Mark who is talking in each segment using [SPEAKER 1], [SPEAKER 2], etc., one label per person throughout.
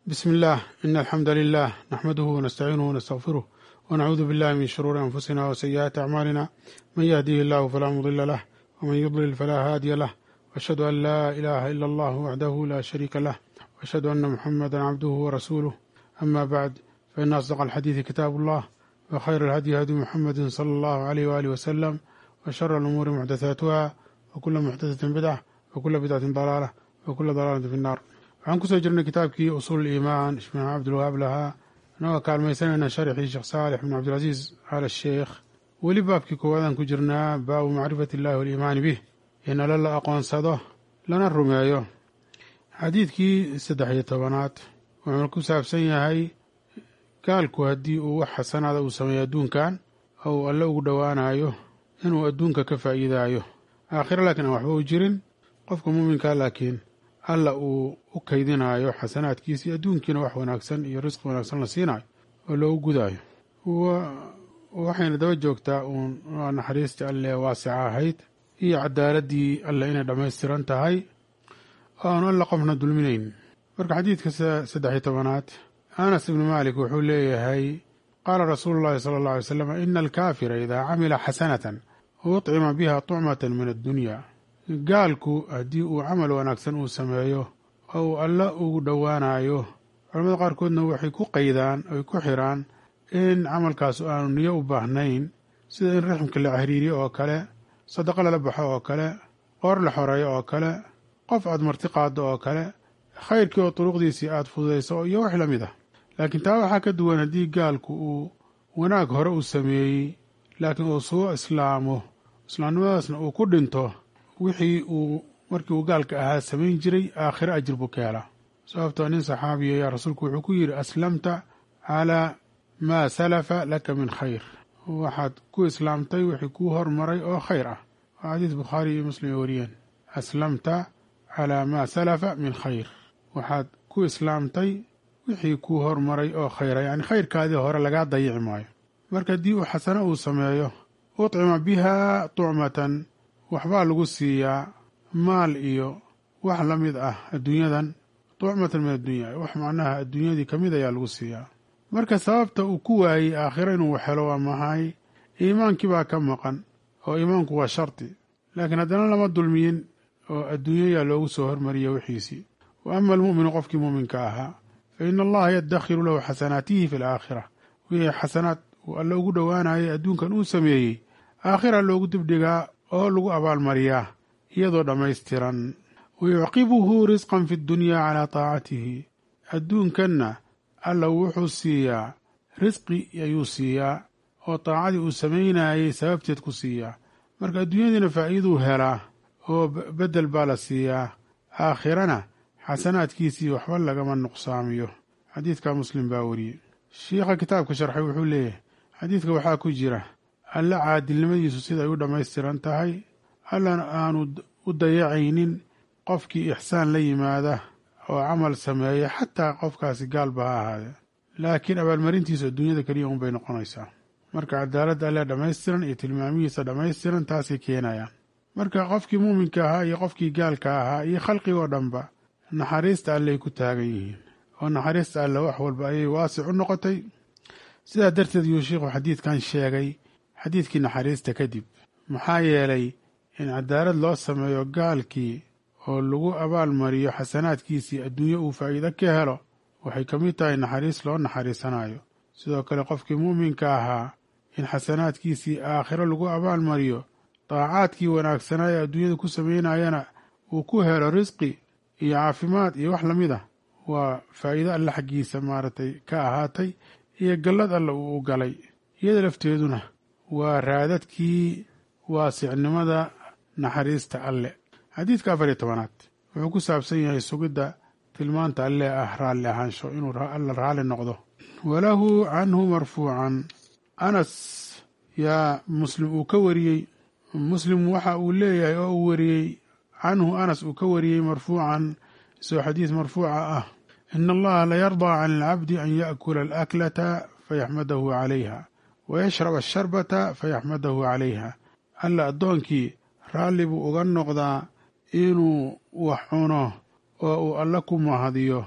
[SPEAKER 1] بسم الله إن الحمد لله نحمده ونستعينه ونستغفره ونعوذ بالله من شرور أنفسنا وسيئات أعمالنا من يهديه الله فلا مضل له ومن يضلل فلا هادي له وأشهد أن لا إله إلا الله وحده لا شريك له وأشهد أن محمدا عبده ورسوله أما بعد فإن أصدق الحديث كتاب الله وخير الهدي هدي محمد صلى الله عليه وآله وسلم وشر الأمور محدثاتها وكل محدثة بدعة وكل بدعة ضلالة وكل ضلالة في النار waxaan kusoo jirnay kitaabkii usuul iimaan sheekh cabdilwahaab lahaa inagoo kaalmaysanayna sharxii sheekh saalix bin cabdilcasiis al sheekh weli baabkii koowaadaan ku jirnaa baabu macrifati illahi waliimaani bih in alle la aqoonsado lana rumeeyo xadiidkii saddex iyo tobanaad wuxuuna ku saabsan yahay gaalku haddii uu wax xasanaada uu sameeyo adduunkan oo uu alle ugu dhowaanayo inuu adduunka ka faa'iidaayo aakhiro laakiin aan waxba u jirin qofka muuminkaa laakiin alla uu u kaydinayo xasanaadkiisii adduunkiina wax wanaagsan iyo risqi wanaagsan la siinayo oo loogu gudaayo waxayna daba joogtaa uun naxariistii alle waasica ahayd iyo cadaaladii alle inay dhammaystiran tahay oo aanu alla qofna dulminayn marka xadiidka saddex iyo tobanaad anas ibnu maalik wuxuu leeyahay qaala rasuulu llahi sala alla alay slam ina alkaafira idaa camila xasanatan uطcima biha tucmatan min addunya gaalku haddii uu camal wanaagsan uu sameeyo oo uu alla ugu dhowaanayo culamada qaarkoodna waxay ku qaydaan oy ku xiraan in camalkaasu aanu niyo u baahnayn sida in raximka la xiriiriyo oo kale sadaqo lala baxo oo kale qoor la xoreeyo oo kale qof aad marti qaaddo oo kale khayrkii oo duruqdiisii aad fududayso iyo wax la mid ah laakiin taa waxaa ka duwan haddii gaalku uu wanaag hore uu sameeyey laakiin uu soo islaamo islaamnimadaasna uu ku dhinto wixii uu markii uu gaalka ahaa samayn jiray aakhiro ajir buu ka helaa sababtoo nin saxaabiya ayaa rasuulku wuxuu ku yidhi aslamta calaa maa salafa laka min khayr waxaad ku islaamtay wixii kuu hormaray oo khayr ah waa xadiis bukhaari iyo muslim ay wariyeen aslamta calaa maa salafa min khayr waxaad ku islaamtay wixii kuu hormaray oo khayra yacni khayrkaadii hore lagaa dayici maayo marka haddii uu xasano uu sameeyo uطcima biha tucmatan waxbaa lagu siiyaa maal iyo wax la mid ah adduunyadan tucmatan min addunya wax macnaha adduunyadii ka mid ayaa lagu siiyaa marka sababta uu ku waayey aakhiro inuu helo waa maxay iimaankii baa ka maqan oo iimaanku waa shardi laakiin haddana lama dulmiyin oo adduunyayaa loogu soo hormariya wixiisii wa ama almu'minu qofkii muuminka ahaa fa ina allaha yaddakhiru lahu xasanaatihi fi alaakhira wixii xasanaad uu alle ugu dhowaanayay adduunkan uu sameeyey aakhira loogu dibdhigaa oo lagu abaalmariyaa iyadoo dhammaystiran wa yucqibuhu risqan fi ddunyaa calaa taacatihi adduunkanna alla wuxuu siiyaa risqi ayuu siiyaa oo taacadii uu samaynayay sababteed ku siiyaa marka adduunyadiina faa'iiduu helaa oo beddel baa la siiyaa aakhirana xasanaadkiisii waxba lagama nuqsaamiyo xadiidka muslim baa wariyey shiikha kitaabka sharxay wuxuu leeyahay xadiidka waxaa ku jira alle caadilnimadiisu siday u dhammaystiran tahay allana aanu u dayacaynin qofkii ixsaan la yimaada oo camal sameeya xataa qofkaasi gaalba ha ahaadee laakiin abaalmarintiisu adduunyada keliya unbay noqonaysaa marka cadaaladda alle dhammaystiran iyo tilmaamihiisa dhammaystiran taasay keenayaan marka qofkii muuminka ahaa iyo qofkii gaalka ahaa iyo khalqigoo dhanba naxariista alley ku taagan yihiin oo naxariista alle wax walba ayay waasic u noqotay sidaa darteed yuu sheikhu xadiidkan sheegay xadiidkii naxariista kadib maxaa yeelay in cadaalad loo sameeyo gaalkii oo lagu abaalmariyo xasanaadkiisii adduunyo uu faa'iido ka helo waxay ka mid tahay naxariis loo naxariisanayo sidoo kale qofkii muuminka ahaa in xasanaadkiisii aakhiro lagu abaalmariyo daacaadkii wanaagsanaa ee adduunyada ku samaynayana uu ku helo risqi iyo caafimaad iyo wax lamid ah waa faa'iido alle xaggiisa maaragtay ka ahaatay iyo gallad alle uu u galay iyada lafteeduna waa raadadkii waasicnimada naxariista alle xadiidka afar iyo tobanaad wuxuu ku saabsan yahay sugidda tilmaanta alle ah raalli ahaansho inuu alla raalli noqdo walahu canhu marfuucan anas yaa muslim uu ka wariyey muslim waxa uu leeyahay oo uu wariyey canhu anas uu ka wariyey marfuucan isagoo xadiis marfuuca ah ina allaha layardaa can alcabdi an yaأkula alaklata fayaxmadahu calayha wayashrab asharbata fayaxmadahu calayha alla addoonkii raalli buu uga noqdaa inuu wax cuno oo uu alle ku mahadiyo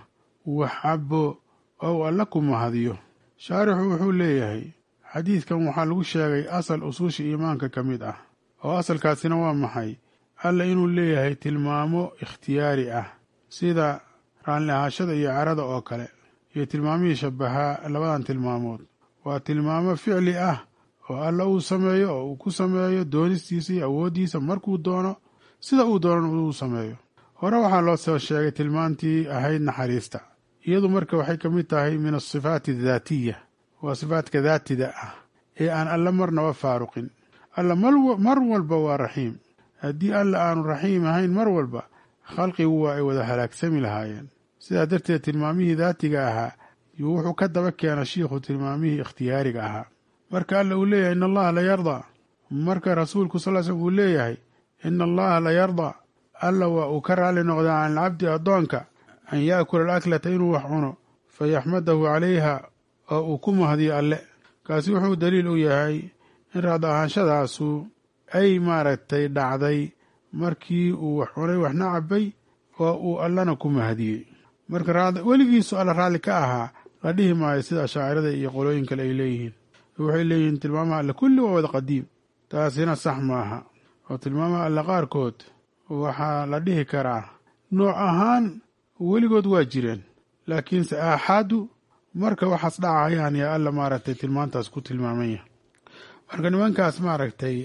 [SPEAKER 1] wax cabo oo alla ku mahadiyo shaarixu wuxuu leeyahay xadiidkan waxaa lagu sheegay asal usuusha iimaanka ka mid ah oo asalkaasina waa maxay alla inuu leeyahay tilmaamo ikhtiyaari ah sida raalli ahaashada iyo carada oo kale iyo tilmaamihii shabahaa labadan tilmaamood waa tilmaamo ficli ah oo alla uu sameeyo oo uu ku sameeyo doonistiisa iyo awooddiisa markuu doono sida uu doonana uu sameeyo hore waxaa loo soo sheegay tilmaantii ahayd naxariista iyadu marka waxay ka mid tahay min asifaati adaatiya waa sifaatka daatida ah ee aan alla marnaba faaruqin alla mar walba waa raxiim haddii alla aanu raxiim ahayn mar walba khalqigu waa ay wada halaagsami lahaayeen sidaa darteed tilmaamihii daatiga ahaa yuu wuxuu ka daba keena shiikhu tilmaamihii ikhtiyaariga ahaa marka alla uu leeyahay ina allaha la yardaa marka rasuulku sal slm uu leeyahay ina allaha la yardaa alla waa uu ka raalli noqdaa can alcabdi addoonka an yaakula alaklata inuu wax cuno fa yaxmadahu calayha oo uu ku mahdiyo alle kaasi wuxuu daliil u yahay in raada ahaanshadaasu ay maaragtay dhacday markii uu wax cunay waxna cabay oo uu allana ku mahdiyey marka weligiisu alla raalli ka ahaa la dhihi maayo sida ashaacirada iyo qolooyin kale ay leeyihiin waxay leeyihiin tilmaamaha alle kulli waa wada qadiim taasina sax maaha oo tilmaamaha alle qaarkood waxaa la dhihi karaa nooc ahaan weligood waa jireen laakiinse aaxaadu marka waxaas dhacayaan yaa alla maaragtay tilmaantaas ku tilmaamanya marka nimankaas maaragtay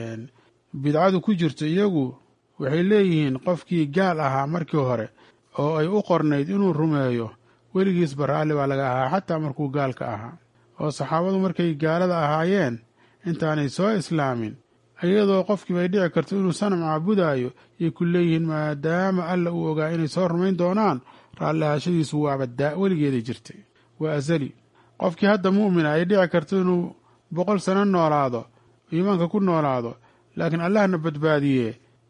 [SPEAKER 1] bidcadu ku jirto iyagu waxay leeyihiin qofkii gaal ahaa markii hore oo ay u qornayd inuu rumeeyo weligiisba raalli baa laga ahaa xataa markuu gaalka ahaa oo saxaabadu markay gaalada ahaayeen intaanay soo islaamin iyadoo qofkiiba ay dhici karto inuu sanam caabudaayo yay ku leeyihiin maadaama alla uu ogaa inay soo rumayn doonaan raalli ahaashadiisu waaba daa weligeeday jirtay waa asali qofkii hadda mu'mina ay dhici karto inuu boqol sano noolaado iimaanka ku noolaado laakiin allahna badbaadiye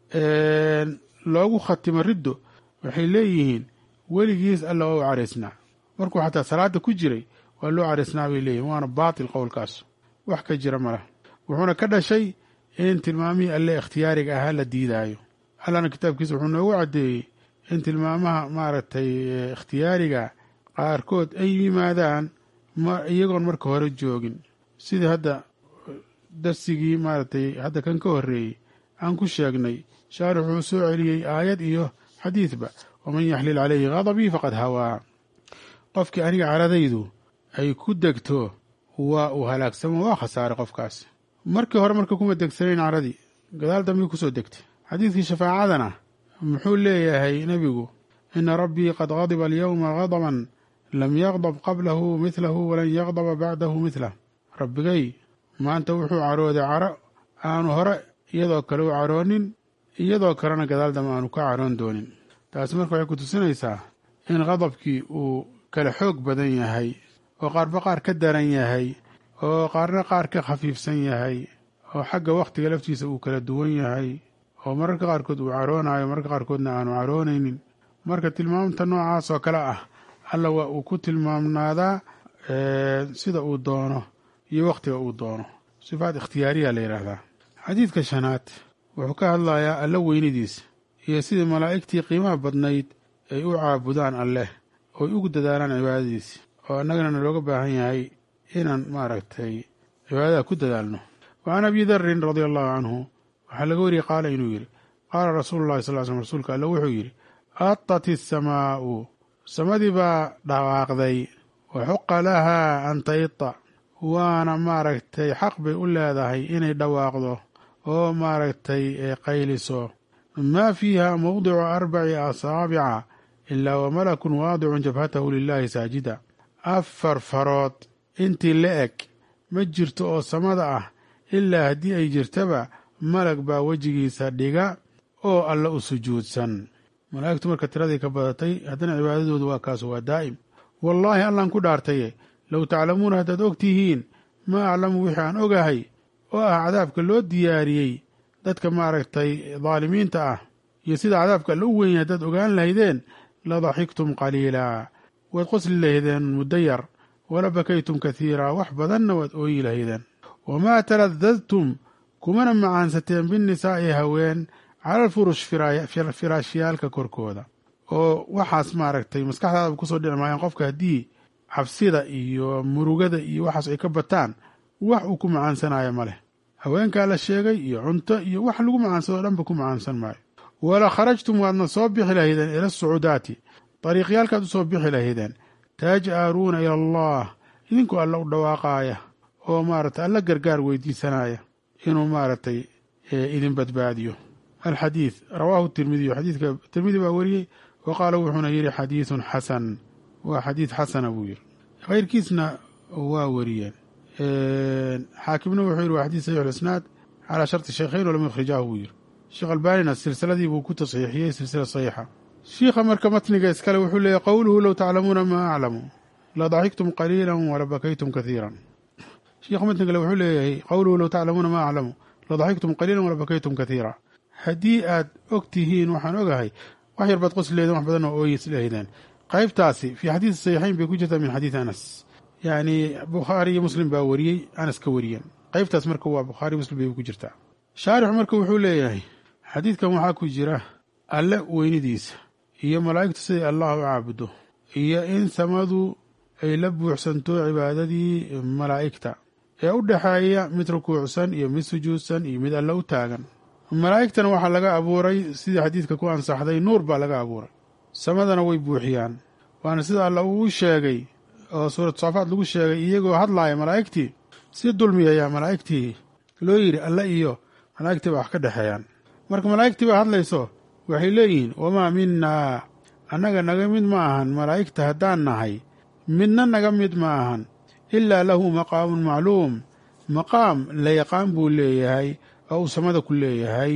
[SPEAKER 1] loogu khatimo riddo waxay leeyihiin weligiis alla waa u caraysnaa markuu xataa salaada ku jiray waa loo caraysnaa bay leeyihin waana baatil qowlkaas wax ka jira malah wuxuuna ka dhashay in tilmaamihii alle ikhtiyaariga ahaa la diidaayo allana kitaabkiisa wuxuu noogu caddeeyey in tilmaamaha maaragtay ikhtiyaariga qaarkood ay yimaadaan iyagoon marka hore joogin sidii hadda darsigii maaragtay hadda kan ka horreeyey aan ku sheegnay shaarix wuxuu soo celiyey aayad iyo xadiidba waman yaxlil calayhi ghadabii faqad hawaa qofkii aniga caradaydu ay ku degto waa uu halaagsamo waa khasaaray qofkaas markii hore marka kuma degsanayn caradii gadaal dambii kusoo degtay xadiidkii shafaacadana muxuu leeyahay nebigu ina rabbii qad gadiba alyowma gadaban lam yaqdab qablahu midlahu walan yaqdaba bacdahu midlah rabbigay maanta wuxuu carooday caro aanu hore iyadoo kale u caroonin iyadoo kalena gadaal dambe aanu ka caroon doonin taasi marka waxay ku tusinaysaa in qadabkii uu kala xoog badan yahay oo qaarba qaar ka daran yahay oo qaarna qaar ka khafiifsan yahay oo xagga wakhtiga laftiisa uu kala duwan yahay oo mararka qaarkood uu caroonayo mararka qaarkoodna aanu caroonaynin marka tilmaamta noocaas oo kale ah alla waa uu ku tilmaamnaadaa sida uu doono iyo wakhtiga uu doono sifaat ikhtiyaariya la yidhaahdaa xadiidka shanaad wuxuu ka hadlayaa alla weynidiisa iyo sidii malaa'igtii qiimaha badnayd ay u caabudaan alleh ooy ugu dadaalaan cibaadadiisa oo annagana nalooga baahan yahay inaan maaragtay cibaadada ku dadaalno wa can abi darin radia allahu canhu waxaa laga wariyey qaala inuu yidhi qaala rasuulu llahi sal slm rasuulka alle wuxuu yidhi atat isamaa'u samadii baa dhawaaqday wa xuqa lahaa an taita waana maaragtay xaq bay u leedahay inay dhawaaqdo oo maaragtay qayliso maa fiiha mawdicu arbaci asaabica ilaa wa malakun waadicun jabhatahu lilaahi saajida afar farood intii la eg ma jirto oo samada ah ilaa haddii ay jirtaba malag baa wejigiisa dhiga oo alle u sujuudsan malaa'igtu marka tiradii ka badatay haddana cibaadadoodu waa kaas waa daa'im wallaahi allaan ku dhaartaye low taclamuuna haddaad og tihiin maa aclamu wixii aan ogahay oo ah cadaabka loo diyaariyey dadka maaragtay daalimiinta ah iyo sida cadaabka alla u weyn yahay haddaad ogaan lahaydeen la daxiktum qaliilaa waad qosli lahaydeen muddo yar wala bakaytum kathiiraa wax badanna waad ooyi lahaydeen wamaa taladadtum kumana macaansateen binnisaa'i haween cala alfurush firaashyaalka korkooda oo waxaas maaragtay maskaxdaadaba kusoo dhici maayaan qofka haddii cabsida iyo murugada iyo waxaas ay ka bataan wax uu ku macaansanayo ma leh haweenkaa la sheegay iyo cunto iyo wax lagu macaansado o dhanba ku macaansan maayo wala kharajtum waadna soo bixi lahaydeen ila asucuudaati dariiqyaalkaad u soo bixi lahaydeen taj'aruuna ila allah idinkoo alla u dhawaaqaaya oo maaragtay alla gargaar weydiisanaya inuu maaragtay idin badbaadiyo alxadiid rawaahu tirmidiyu xadiidka tirmidi baa wariyey wa qaala wuxuuna yidhi xadiidun xasan waa xadiid xasana buu yidhi keyrkiisna waa wariyeen xaakimna wuxuu yidhi waa xadiid saxiix isnaad calaa sharti shaykhayn walam yukhrijaahu buu yidhi sheekh albaanina silsiladii buu ku tasxiixiyey silsila saxiixa shiikha marka matniga iskale wuxuu leeyahy qowluhu low taclamuuna maa aclamu la daxiktum qaliila wala bakaytum kaiiran shiikha matnigale wuxuu leeyahay qowluhu low taclamuuna maa aclamu la daxiktum qaliila wala bakaytum kaiira haddii aad og tihiin waxaan ogahay wax yar baad qosleedeen wax badan oo ooyis lehdeen qaybtaasi fii xadiidi saxiixayn bay ku jirtaa min xadiidi anas yacni bukhaari iyo muslim baa wariyey anas ka wariyeen qaybtaas marka waa bukhaari muslim bay ku jirtaa shaarixu marka wuxuu leeyahay xadiidkan waxaa ku jira alle weynidiisa iyo malaa'igtu siday allah u caabudo iyo in samadu ay la buuxsanto cibaadadii malaa'igta ee u dhexeeya mid rukuucsan iyo mid sujuudsan iyo mid alle u taagan malaa'igtana waxaa laga abuuray sidii xadiidka ku ansaxday nuur baa laga abuuray samadana way buuxiyaan waana sida alla uu sheegay oo suuratu saafaad lagu sheegay iyagoo hadlaaya malaa'igtii si dulmiyaya malaa'igtii loo yidhi alle iyo malaa'igtii baa wax ka dhexeeyaan marka malaa'igtii baa hadlayso waxay leeyihiin wamaa minnaa annaga naga mid ma ahan malaa'igta haddaan nahay midna naga mid ma ahan ilaa lahu maqaamun macluum maqaam la yaqaan buu leeyahay oo uu samada ku leeyahay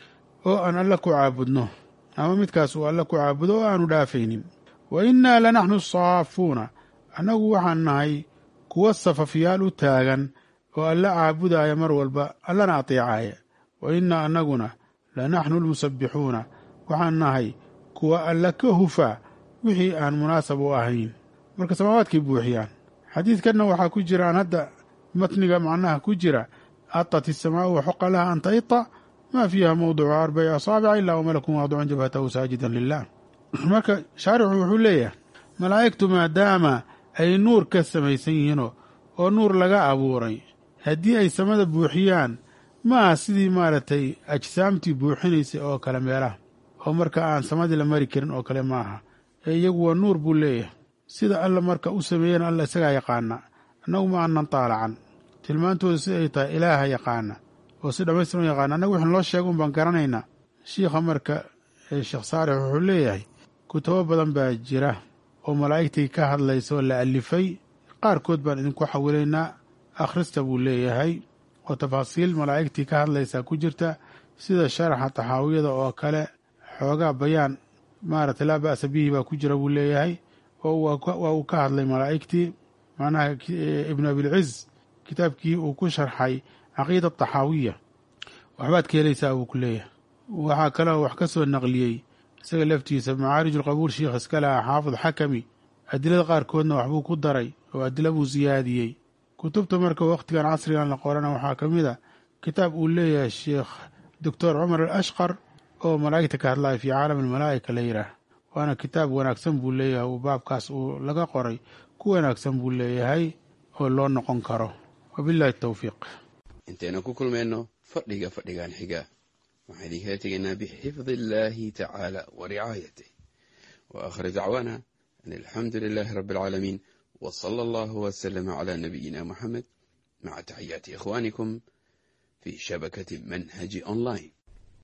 [SPEAKER 1] oo aan alle ku caabudno ama midkaas uu alle ku caabudo oo aanu dhaafaynin wa innaa lanaxnu saafuuna annagu waxaan nahay kuwa safafyaal u taagan oo alle caabudaaya mar walba allana ateecaaya wa innaa annaguna lanaxnu almusabbixuuna waxaan nahay kuwa alle ka hufa wixii aan munaasab u ahayn marka samaawaadkay buuxiyaan xadiidkanna waxaa ku jira aan hadda matniga macnaha ku jira atat isamaau waxoqa laha an taita maa fiiha mawdicu arbaci asaabica ilaa wamalakun waadican jabhatahu saajidan lilah marka shaarixu wuxuu leeyahay malaa'igtu maadaama ay nuur ka samaysan yihiinoo oo nuur laga abuuray haddii ay samada buuxiyaan maaha sidii maaragtay ajsaamtii buuxinaysay oo kale meelaha oo marka aan samadii la mari karin oo kale maaha ee iyagu waa nuur buu leeyahay sida alla marka u sameeyeen alla isagaa yaqaana annagu ma aanan taalacan tilmaantooda si ay tahay ilaaha yaqaana oo si dhammaystiran u yaqaana annagu wixin loo sheega un baan garanaynaa shiikha marka sheekh saalix wuxuu leeyahay kutubo badan baa jira oo malaa'igtii ka hadlaysa oo la alifay qaarkood baan idinku xawilaynaa akhrista buu leeyahay oo tafaasiil malaa'igtii ka hadlaysaa ku jirta sida sharaxa taxaawiyada oo kale xoogaa bayaan maaragtay laa ba'sa bihi baa ku jira buu leeyahay oo waa uu ka hadlay malaa'igtii macnaha ibnu abilciz kitaabkii uu ku sharxay caqiida taxaawiya waxbaad ka helaysaa buu ku leeyahay waxaa kaloo wax ka soo naqliyey isaga laftiisa macaarij ulqabuul sheikh iska laha xaafid xakami adilada qaarkoodna waxbuu ku daray oo adila buu siyaadiyey kutubta marka wakhtigan casrigan la qorana waxaa ka mid a kitaab uu leeyahay sheekh doctor cumar al ashqar oo malaa'igta ka hadlaya fii caalam almalaa'ika la yidhaah waana kitaab wanaagsan buu leeyahay uu baabkaas uu laga qoray ku wanaagsan buu leeyahay oo loo noqon karo wabillahi towfiiq
[SPEAKER 2] intaynu ku kulmayno fadhiga fadhigan xiga waxaan idinkala tegaynaa bixifdi illaahi tacaala wa ricaayatih wa aakhir dacwaana an alxamdu lilaahi rabbi alcaalamiin wa sala allahu wasalama calaa nabiyina moxamed maca taxiyaati ikhwaanikum fii shabakati manhaji online